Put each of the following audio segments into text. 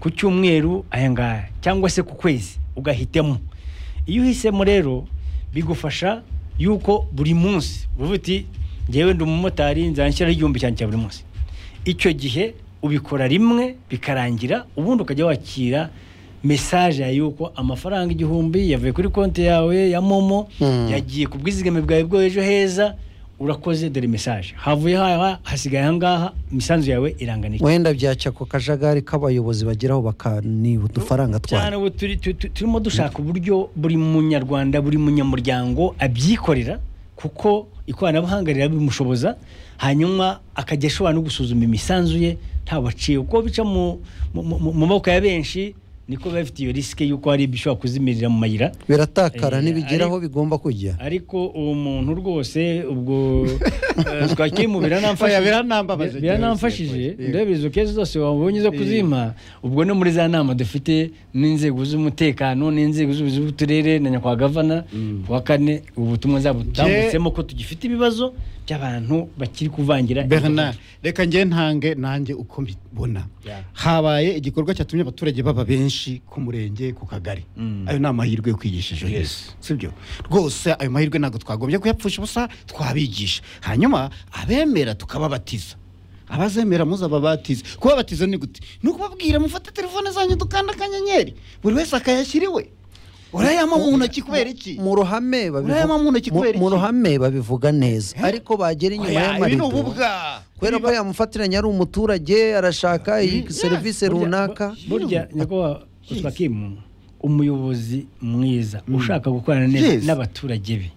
ku cyumweru aya ngaya cyangwa se ku kwezi ugahitemo iyo uhisemo rero bigufasha yuko buri munsi uvuga uti ngewe ndi umumotari nzanshyiraho igihumbi cyanjye cya buri munsi icyo gihe ubikora rimwe bikarangira ubundi ukajya wakira mesaje ya yuko amafaranga igihumbi yavuye kuri konti yawe ya momo yagiye ku bwizigame bwawe bw'ejo heza urakoze dore mesaje havuye haya hasigaye aha ngaha imisanzu yawe irangana iki wenda byacya ku kajagari k'abayobozi bageraho bakaniba udufaranga cyane twabo ubu turi- tu- tu- turimo dushaka uburyo buri munyarwanda buri munyamuryango abyikorera kuko ikoranabuhanga rirabimushoboza hanyuma akajya ashobora no gusuzuma imisanzu ye ntawaciye uko bica mu mu- mu- mu maboko ya benshi niko biba bifite iyo risike y'uko hari ibishobora kuzimirira mu mayira biratakara Eh, ntibigera aho ariko- bigomba kujya ariko uwo muntu rwose ubwo eh, twakimu Oya, biranamfashije biranambabaje bi- biranamfashije cyane. ndabizi kezi zose wabonye zo kuzima ubwo no muri za nama dufite n'inzego z'umutekano n'inzego z'ubuyobozi bw'uturere na nyakwa gavana kuwa kane ubutumwa zabutambutsemo ko tugifite ibibazo by'abantu bakiri kuvangira bernard reka njye ntange nanjye uko mbibona Yeah. habaye igikorwa cyatumye abaturage baba benshi ku murenge ku kagari Mm. ayo ni amahirwe yo kwigisha ejo heza sibyo rwose ayo mahirwe ntabwo twagombye kuyapfusha ubusa twabigisha hanyuma abemera tukababatiza abazemera muzababatize kubabatiza ni gute ni ukubabwira mufate telefone zanyu dukanda akanyenyeri buri wese akayashyira iwe urayama mu ntoki kubera iki mu ruhame babivu- Urayama mu ntoki mu- kubera mu iki? ruhame babivuga neza ariko bagera inyuma Oya, ibi ni y'amarido ububwa kubera ko yamufatiranye ari umuturage arashaka iyi serivisi runaka burya nyakubahwa twakimu umuyobozi mwiza ushaka gukorana Yes. neza n'abaturage be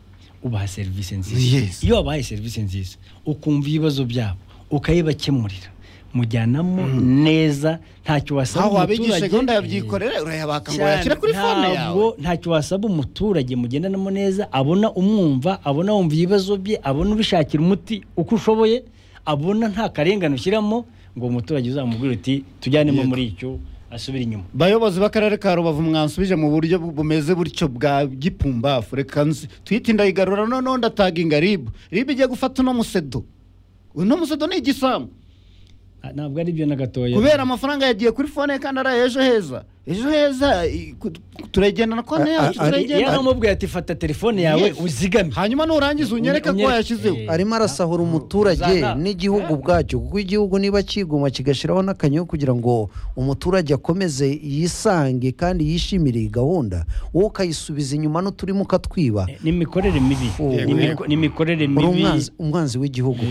ubaha serivisi nziza Yes. iyo wabahaye serivisi nziza ukumva ibibazo byabo ukayibakemurira mujyanamo neza ntacyo wasaba aho wabigisha umuturage- gahunda yabyikorera urayabaka ngo Cyane, wayashyire kuri fone yawe ntabwo ntacyo wasaba umuturage mugendanamo neza abona umwumva abona wumva ibibazo bye abona ubishakira umuti uko ushoboye abona nta karengane ushyiramo ngo umuturage uzamubwire uti tujyanemo muri icyo asubire inyuma bayobozi b'akarere ka rubavu mwansubije mu buryo bu- bumeze butyo bwa gipumbafu reka nzi twite indayigarura noneho ndataga ingaribu ribu igiye gufata uno musedo uno musedo ni igisambu Ah, ntabwo ari byo na gatoya kubera amafaranga yagiye kuri fone ye kandi araye ejo heza ejo heza i- ku- turayigendana konti A- yacu a- ari- iyo turayigendana amubwira ati fata telefone yawe Yes. uzigame hanyuma nurangiza unyereke ko Unyereke. wayashyizeho Eh. arimo arasahura umuturage Zana. n'igihugu ubwacyo kuko igihugu niba kiguma kigashyiraho n'akanyeyo kugira ngo umuturage akomeze yisange kandi yishimire iyi gahunda wowe ukayisubiza inyuma n'uturimo ukatwiba ni imikorere mibi Ni imiko- ni imikorere uri mibi umwanzi- umwanzi w'igihugu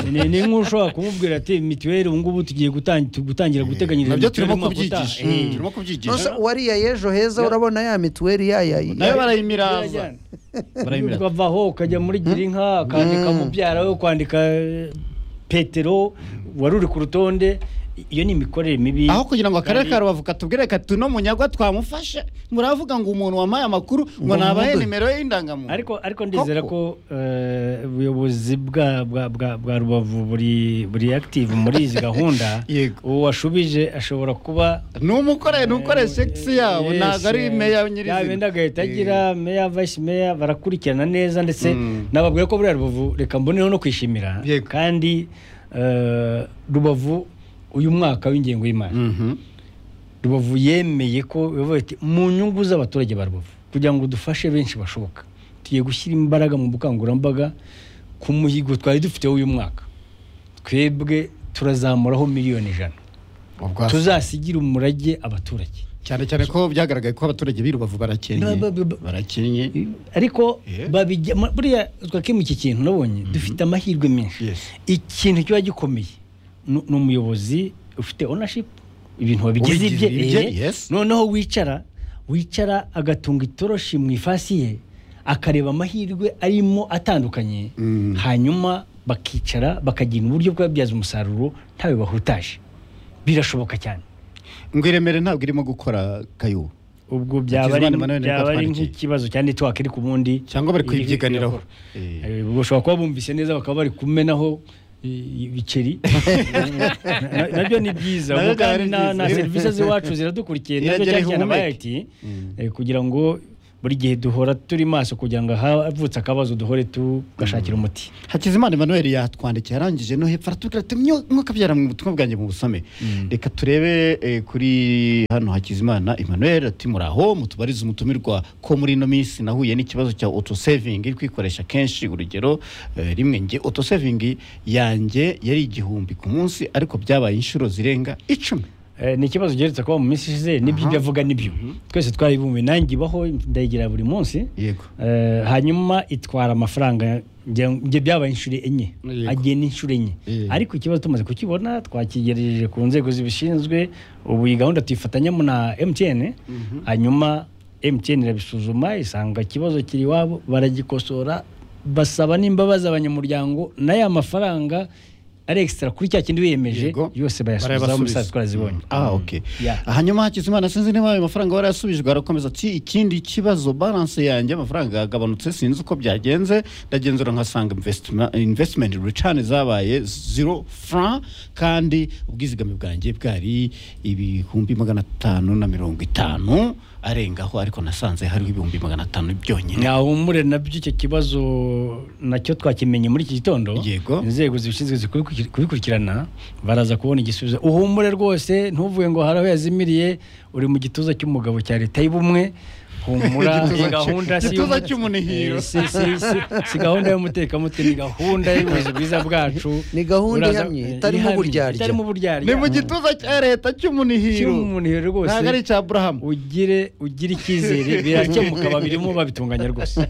ni ni nk'ushobora kumubwira ati mituweli ubu ngubu tugiye gutangi- gutangira guteganyiriza nabyo turimo mituweli umwaka utaha." kubyigisha Eh. turimo Nonse kubyigisha uwariya y'ejo heza urabona ya mituweli ya ya nayo ya- barayimiraza barayimiraza ukava aho ukajya muri girinka ukandika mubyara we kwandika eh, petero wari uri ku rutonde iyo ni imikorere mibi aho kugira ngo akarere Kandi- ka rubavu katubwire kati uno munyagwa twamufashe muravuga ngo umuntu wampaye amakuru ngo Ngo nabahe mumuhe. nimero ye y'indangamuntu ariko ariko ndizera ko eh, ubuyobozi bwa bwa- bwa- bwa rubavu buri buri active muri izi gahunda Yego. uwo washubije ashobora kuba numukoreye nukore segisi yabo Yes, ntabwo ari eh, meya ya bindi nyirizina agahita agira meya vice meya barakurikirana neza ndetse Mm. nababwiye ko buriya rubavu reka mboneho no kwishimira Yego. kandi eh, rubavu uyu mwaka w'ingengo y'imari Mhm. rubavu yemeye ko yavuye ati mu nyungu z'abaturage ba rubavu kugira ngo dufashe benshi bashoboka tugiye gushyira imbaraga mu bukangurambaga ku muhigo twari dufiteho uyu mwaka twebwe turazamuraho miliyoni ijana Ubwo- tuzasigire umurage abaturage cyane cyane ko byagaragaye ko abaturage b'i rubavu barakennye Ba- ba- ba- barakennye ariko Eh? babijya ma- buriya twakemu iki kintu nabonye dufite amahirwe menshi Yes. ikintu kiba gikomeye ni ni umuyobozi ufite ownership ibintu wabigize Ubigize ibye ibye, eh, yes. noneho wicara wicara agatunga itoroshi mu ifasi ye akareba amahirwe arimo atandukanye Mm. hanyuma bakicara bakagira uburyo bwababyaza umusaruro ntawe bahutaje birashoboka cyane ngo iremere ntabwo irimo gukora kayu ubwo byaba ari Hakizimana Emmanuel byaba ari Gatwarikiye. nk'ikibazo cyane twaka iri ku bundi cyangwa bari Iri- kwibyiganiraho Eh, Eh, ubwo bashobora kuba bumvise neza bakaba bari kumenaho i- ibiceri Na- nabyo ni byiza Nabyo ubwo byaba kandi ari na byiza. na serivisi z'iwacu ziradukurikiye nabyo Iragira cyane cyane ihumeke. abaye ati eh, kugira ngo buri gihe duhora turi maso kugira ngo ahavutse akabazo duhore tugashakira umuti hakizimana emmanuel yatwandikiye arangije no hepfo aratubwira ati mwakabyara mu butumwa bwanjye mu busome reka turebe eh, kuri hano hakizimana emmanuel ati muraho mutubarize umutumirwa ko muri ino minsi nahuye n'ikibazo cya autosaving iri kwikoresha kenshi urugero eh, rimwe nge autosaving yanjye yari igihumbi ku munsi ariko byabaye inshuro zirenga icumi Eh, ni ikibazo giherutse kuba mu minsi ishize nibyo Aha. ibyo avuga nibyo twese twaribumbiye nanjye ibaho ndayigira buri munsi yego Eh, hanyuma itwara amafaranga ngira ngo- nge byabaye inshuro enye Yego. agena inshuro enye Yego. ariko ikibazo tumaze kukibona twakigereje ku nzego zibishinzwe ubu iyi gahunda tuyifatanyamo na mtn hanyuma mtn irabisuzuma isanga ikibazo kiri iwabo baragikosora basaba n'imbabazi abanyamuryango na ya mafaranga ari extra kuri cya kindi wiyemeje Yego. yose bayasubiza Barayabasubiza. umusazi twarazibonye Ah, ok. Yeah. Hanyuma Hakizimana sinzi niba ayo mafaranga warayasubijwe arakomeza ati ikindi kibazo balance yanjye amafaranga yagabanutse sinzi uko byagenze ndagenzura nkasanga investma- investment return zabaye zero franc kandi ubwizigame bwanjye bwari ibihumbi magana atanu na mirongo itanu arengaho ariko nasanze hariho ibihumbi magana atanu byonyine ntawumure nabyo icyo kibazo nacyo twakimenye muri iki gitondo Yego. inzego zibishinzwe zikurikir- kubikurikirana baraza kubona igisubizo uhumure rwose ntuvuge ngo hari aho yazimiriye uri mu gituza cy'umugabo cya leta y'ubumwe humura Igituza iyi cy- gahunda igituza y'umu- cy'umunihiro. Eh, si- si- si- si gahunda y'umutekamutwe ni gahunda y'ubuyobozi bwiza bwacu Ni gahunda Uraza- ihamye, eh, itarimo ihamye, uburyarya. itarimo uburyarya ni mu gituza cya leta cy'umunihiro cy'umunihiro rwose ntabwo ari icya Abraham ugire ugire icyizere birakemuka babirimo babitunganya rwose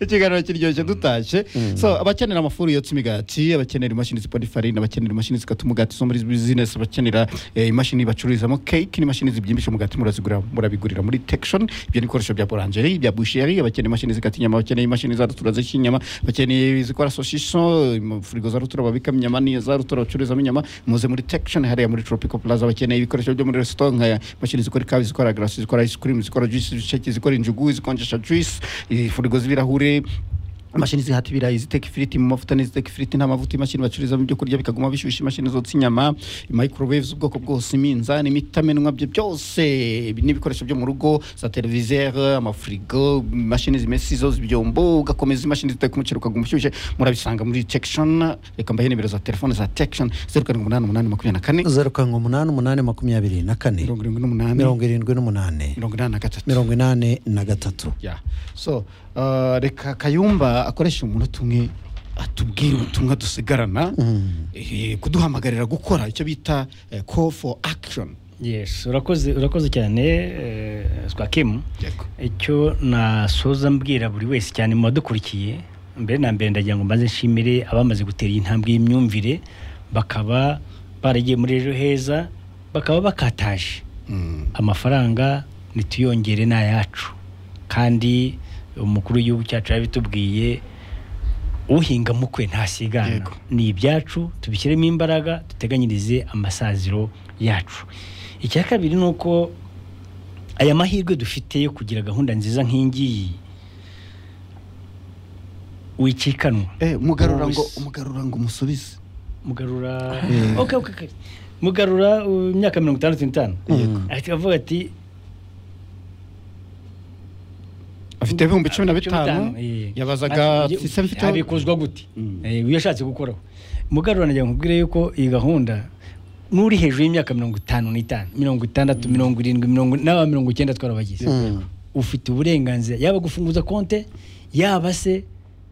ikiganiro kiryoshye dutashye so abakenera amafuru yotsa imigati abakenera imashini zipora ifarine abakenera imashini zikata umugati zo muri bizinesi abakenera eh, imashini bacururizamo keke n'imashini zibyimbisha umugati murazigura murabigurira muri tekishoni ibyo ni ibikoresho bya borangeri ibya busheri abakeneye imashini zikata inyama abakeneye imashini za rutura zishya inyama abakeneye izikora soshiso furigo za rutura babikamo inyama n'iyo za rutura bacururizamo inyama muze muri tekishoni hariya muri tropical plaza bakeneye ibikoresho byo muri resitora nka imashini zikora ikawa zikora garasi zikora ice cream zikora juice zisheke zikora injugu zikonjesha juice eh, furigo z'ibirahure imashini zihata ibirayi ziteka ifiriti mu mavuta n'iziteka ifiriti nta mavuta imashini bacururizamo ibyo kurya bikaguma bishyushye imashini zotsa inyama microwave z'ubwoko bwose iminzani imitamenwa byo byose ibi ni ibikoresho byo mu rugo za televisere amafurigo imashini zimesa izo z'ibyombo ugakomeza imashini ziteka umuceri ukaguma ushyushye murabisanga muri tekishoni reka mbahe nimero za telefone za tekishoni zeru karindwi umunani umunani makumyabiri na kane zeru karindwi umunani umunani makumyabiri na kane mirongo irindwi n'umunani mirongo irindwi n'umunani mirongo inani na gatatu mirongo inani na gatatu Yeah. so uh, reka kayumba akoresha umuntu tumwe atubwire ubutumwa dusigarana eh, kuduhamagarira gukora icyo bita eh, call for action yes urakoze urakoze cyane eh, swakimu yego icyo nasoza mbwira buri wese cyane mu badukurikiye mbere na mbere ndagira ngo mbanze nshimire abamaze gutera iyi ntambwe y'imyumvire bakaba baragiye muri ejo heza bakaba bakataje Mm. amafaranga nituyongere ni ayacu kandi umukuru w'igihugu cyacu yabitubwiye uhinga mukwe ntasigana Yego. ni ibyacu tubishyiremo imbaraga duteganyirize amasaziro yacu icya kabiri ni uko aya mahirwe dufite yo kugira gahunda nziza nk'ingiyi wikikanwa eh, umugarura ngo Wese. umugarura ngo umusubize mugarura Eh. okay, okay, okay. mugarura uh, imyaka mirongo itandatu n'itanu Yego. ahita avuga ati afite ibihumbi cumi na bitanu eh. yabazaga Ati, ese mfite abikuzwa gute Mm. Eh, iyo ashatse gukoraho mugarura nagira nkubwire yuko iyi gahunda n'uri hejuru y'imyaka mirongo itanu n'itanu mirongo itandatu mirongo irindwi mirongo n'aba mirongo icyenda twarabagize Mm. ufite uburenganzira yaba gufunguza konte yaba se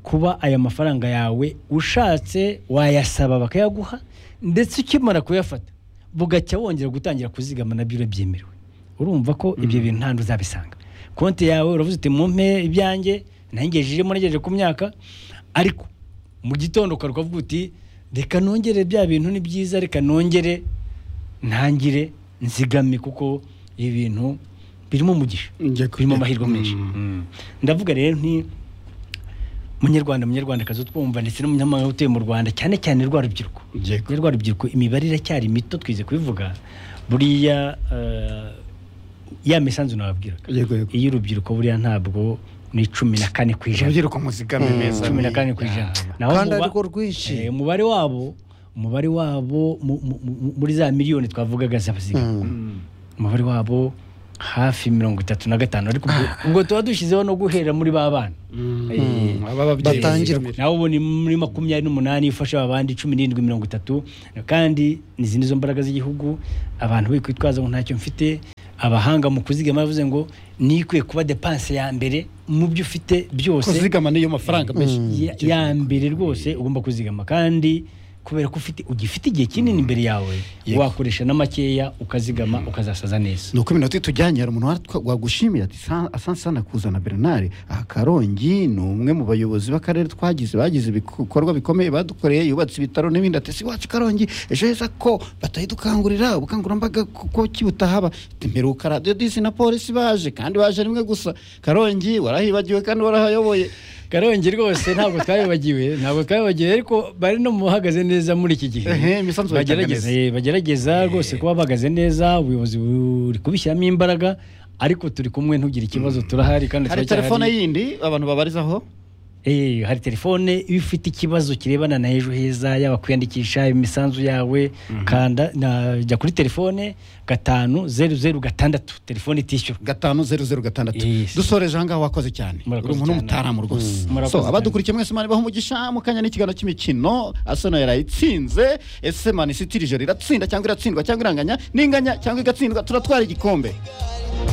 kuba aya mafaranga yawe ushatse wayasaba bakayaguha ndetse ukimara kuyafata bugacya wongera gutangira kuzigama nabyo urabyemerewe urumva ko ibyo bintu nta uzabisanga konti yawe uravuze uti mumpe ibyanjye nangejejemo nagejeje ku myaka ariko mu gitondo ukaruka uvuga uti reka nongere bya bintu ni byiza reka nongere ntangire nzigame kuko ibi bintu birimo umugisha Njye ku- birimo amahirwe Mm. menshi ndavuga rero nti munyarwanda munyarwandakazi utwumva ndetse n'umunyamahanga utuye mu rwanda cyane cyane rwa rubyiruko Yego. rwa rubyiruko imibare iracyari mito twize kubivuga buriya eh, ya misanzu nababwiraga yego yego iyo urubyiruko buriya ntabwo ni cumi na kane ku ijana urubyiruko muzigame meza cumi na kane ku Yeah. ijana kandi muba- ariko rwinshi Eh, umubare wabo umubare wabo mu- mu- mu- muri za miliyoni twavugaga z'abazigama Mm. Mm. umubare wabo hafi mirongo itatu na gatanu ariko ubwo- ubwo tuba dushyizeho no guhera muri ba bana Eh, batangirwa nawe ubona muri makumyabiri n'umunani ifasha abandi cumi n'irindwi mirongo itatu kandi n'izindi zo mbaraga z'igihugu abantu bari kwitwaza ngo ntacyo mfite abahanga mu kuzigama bavuze ngo nikwiye kuba depanse ya mbere mu byo ufite byose kuzigama niyo mafaranga menshi ya- ya mbere rwose ugomba kuzigama kandi kubera ko ufite ugifite igihe kinini imbere yawe Yego. wakoresha na makeya ukazigama ukazasaza neza ni uko iminota itujyanye hari umuntu watwa- wagushimira ati "Sa- asanze sanakuzana bernard aha karongi ni umwe mu bayobozi b'akarere twagize bagize ibikorwa bikomeye badukoreye yubatse ibitaro n'ibindi ati si wacu karongi ejo heza ko batayidukangurira ubukangurambaga kuko kiwutahaba mperuka radiyo disi na polisi baje kandi baje rimwe gusa karongi warahibagiwe kandi warahayoboye karongi rwose ntabwo twabibagiwe ntabwo twabibagiwe ariko bari no mu bahagaze neza muri iki gihe Ehe, imisanzu bayitanga bagerageza neza. eh, bagerageza rwose kuba bahagaze neza ubuyobozi buri kubishyiramo imbaraga ariko turi kumwe ntugire ikibazo turahari kandi hari turacyahari. telefone yindi abantu babarizaho Eh, hari telefone iyo ufite ikibazo kirebana na ejo heza yaba kwiyandikisha imisanzu yawe kanda na- jya kuri telefone gatanu zeru zeru gatandatu telefone itishyura gatanu zeru zeru gatandatu Yes. dusoreje ahangaha wakoze cyane Murakoze uri umuntu cyane. w'umutaramu rwose Mm. Murakoze so cyane. abadukurikiye mwese mani baho umugisha mu kanya n'ikiganiro cy'imikino asano yarayitsinze ese mani sitirije riratsinda cyangwa iratsindwa cyangwa iranganya n'inganya cyangwa igatsindwa turatwara igikombe